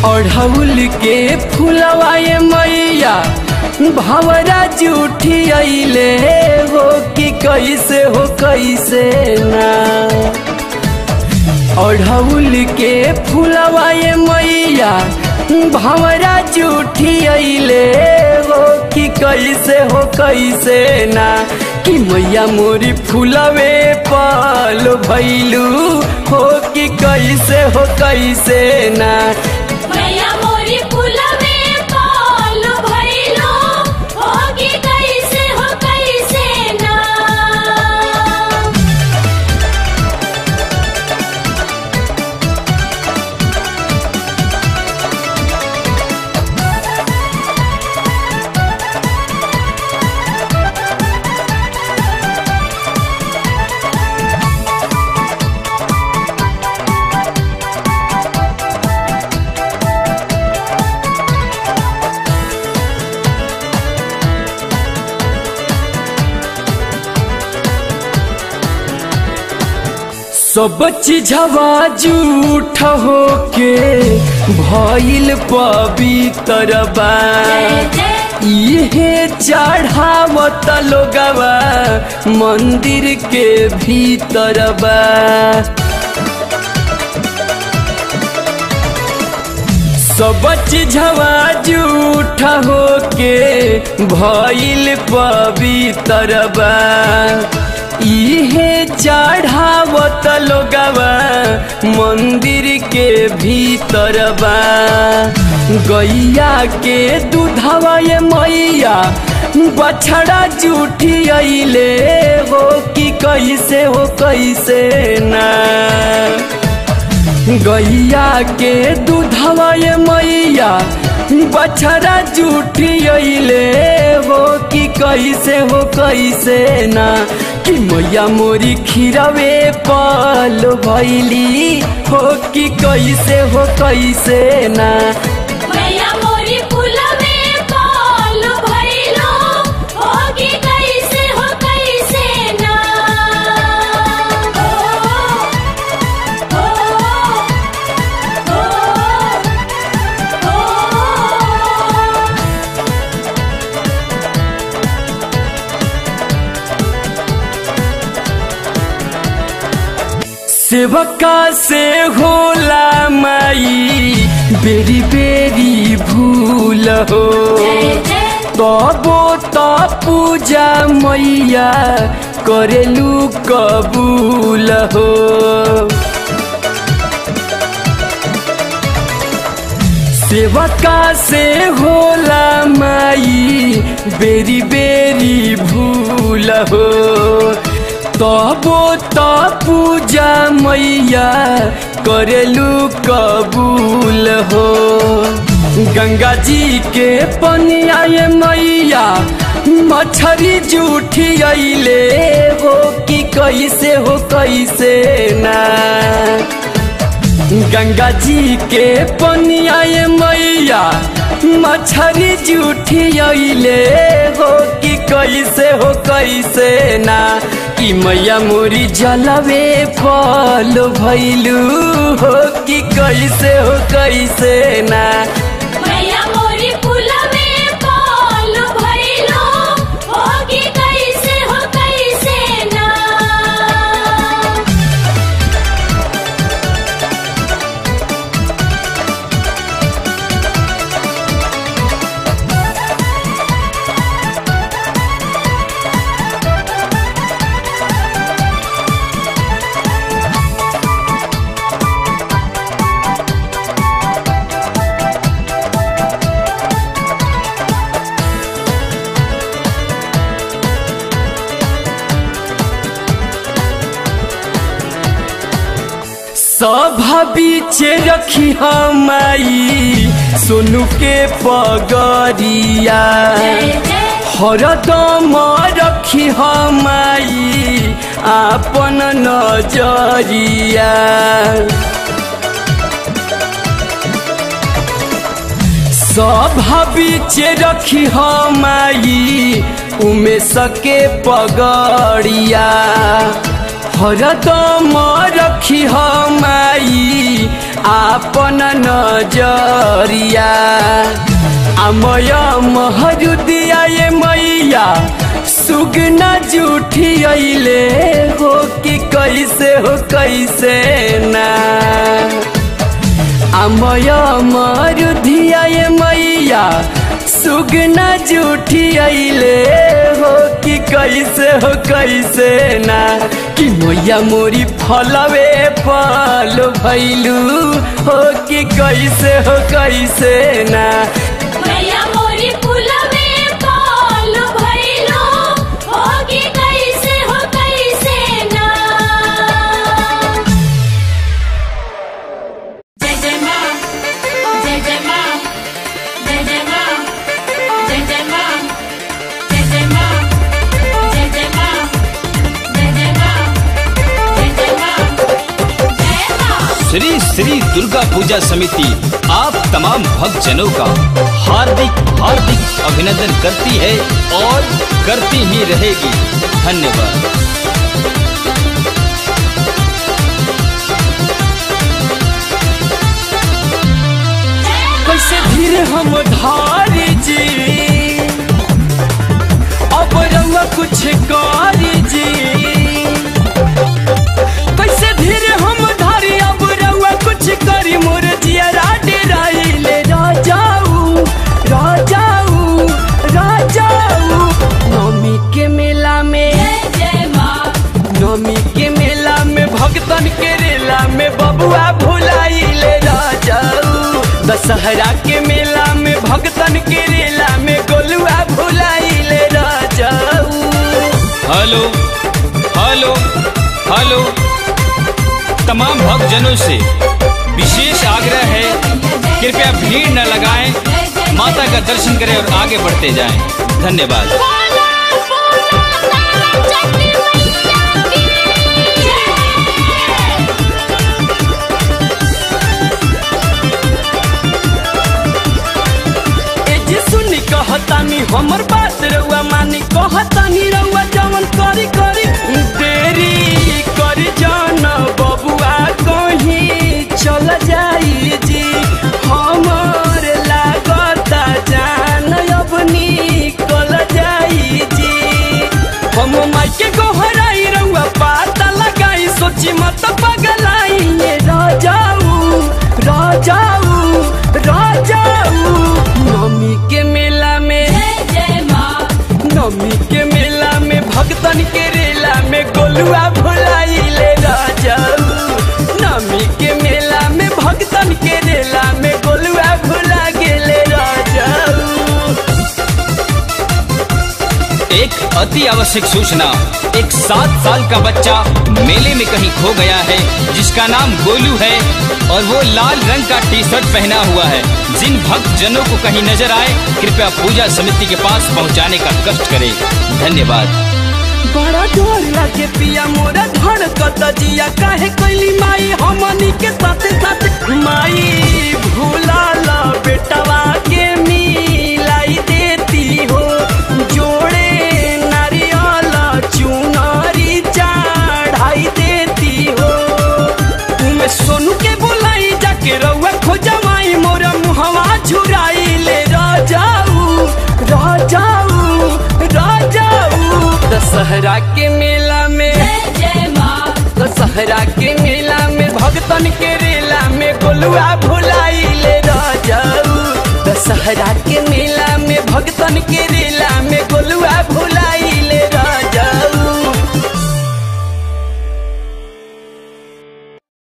अढ़ौल के फुलवाए मैया भवरा जूठी अइले हो कि कैसे हो कैसे ना अढ़ौल के फुलवाए मैया भवरा जूठी अइले हो कि कैसे हो कैसे ना कि मैया मोरी फुलवे पाल भैलू हो कि कैसे हो कैसे ना मैया मोरी फुलवे पाल भइलो होगी कैसे हो कैसे ना सब चीजवा झूठ हो के भइल पवित्र बा जय जय इहे चढ़ावत लोगवा मंदिर के भीतर बा सब चीजवा झूठ हो के भइल पवित्र बा इहे चढ़ावत लोगवा मंदिर के भीतर बा गैया के दूधवा ये मैया बछड़ा जूठी अइले हो कि कैसे हो कैसे ना गैया के दूधवा ये मैया बछड़ा जूठी अइले हो कि कैसे हो कैसे ना कि मैया मोरी खीरवे पाल भैली हो कि कैसे हो कैसे ना मैया मोरी फुलवे पाल भइलो होगी कैसे हो कैसे ना ओ ओ ओ ओ सेवका से होला माई बेरी बेरी भूल हो जय जय तबो त पूजा मैया करेलू कबूल हो सेवका से होला माई बेरी बेरी भूल हो तबो त पूजा मैया करेलू कबूल हो गंगा जी के पनिया ये मैया मछरी जूठी अइले हो कि कैसे हो कैसे ना गंगा जी के पनिया ये मैया मछरी जूठी अइले हो कि कैसे हो कैसे ना कि मैया मोरी जलवे फल भैलू हो कि कैसे हो कैसे ना मैया मोरी फुलवे पाल भइलो होगी कैसे हो कैसे ना सभा बीचे रखी हमाई सोनू के पगरिया जय जय हरदम रखी हमाई आपन नजरिया सभा बीचे रखी हमाई उमे सके पगड़िया हरदम रखी माई आपन नजरिया अमय महरुदिया ये मैया सुगना जूठी अइले हो कि कैसे हो कैसे ना अमय मरुधिया ये मैया सुगना जूठी अइले हो कि कैसे हो कैसे ना कि मैया मोरी फलवे फल भैलू हो कि कैसे हो कैसे ना मैया मोरी फूलवे पाल भइलो होगी कैसे हो कैसे ना जय जय माँ जय जय माँ जय जय माँ जय जय माँ जय जय माँ जय जय माँ जय जय माँ जय जय माँ जय माँ श्री श्री दुर्गा पूजा समिति आप तमाम भक्तजनों का हार्दिक हार्दिक अभिनंदन करती है और करती ही रहेगी धन्यवाद कैसे धीरे हम धारी जी अब रउआ कुछ करी जी कैसे धीरे हम धारी अब रउआ कुछ करी मोर जियरा डेराइले राजाऊ राजाऊ राजाऊ नवमी के मेला में जय जय माँ नवमी के मेला में भक्तन के रेला में बबुआ भुलाइले राजाऊ दशहरा के मेला में भक्तन के रेला में गोलुआ भुलाइले राजाऊ हेलो हेलो हेलो तमाम भक्तजनों से विशेष आग्रह है कृपया भीड़ न लगाएं माता का दर्शन करें और आगे बढ़ते जाएं धन्यवाद ए जी सुनी कहतानी हमर बात रउआ मानी कहतानी रउआ जवन करी करी देरी करी जान बबुआ कहीं चल जाई जी हमर लागता जान अब निकल जाई जी हम माई के गोहराई रउआ पाता लगाई सोची मत पगलाई ये राजाऊ राजाऊ राजाऊ नवमी के मेला में जय जय माँ नवमी के मेला में भक्तन के रेला में गोलुआ भुलाइले राजाऊ नवमी के मेला में भक्तन के रेला में गोलुआ भुला गेले राजाऊ एक अति आवश्यक सूचना एक सात साल का बच्चा मेले में कहीं खो गया है जिसका नाम गोलू है और वो लाल रंग का टी शर्ट पहना हुआ है जिन भक्त जनों को कहीं नजर आए कृपया पूजा समिति के पास पहुंचाने का कष्ट करें धन्यवाद बड़ा डर लागे पिया मोरा धड़कत जिया काहे कैली माई हमनी के साथे साथे माई भूला ला बेटवा के मिलाई देती हो जोड़े नारियल चुनरी चढ़ाई देती हो तुम्हें सोनू के बुलाई जाके रउआ खोजा माई मोरा मुहवा झुराई ले राजाऊ राजाऊ राजाऊ दशहरा के मेला में जय जय माँ दशहरा के मेला में भक्तन के रेला में गोलुआ भुलाइले राजाऊ दशहरा के मेला में भक्तन के रेला में गोलुआ भुला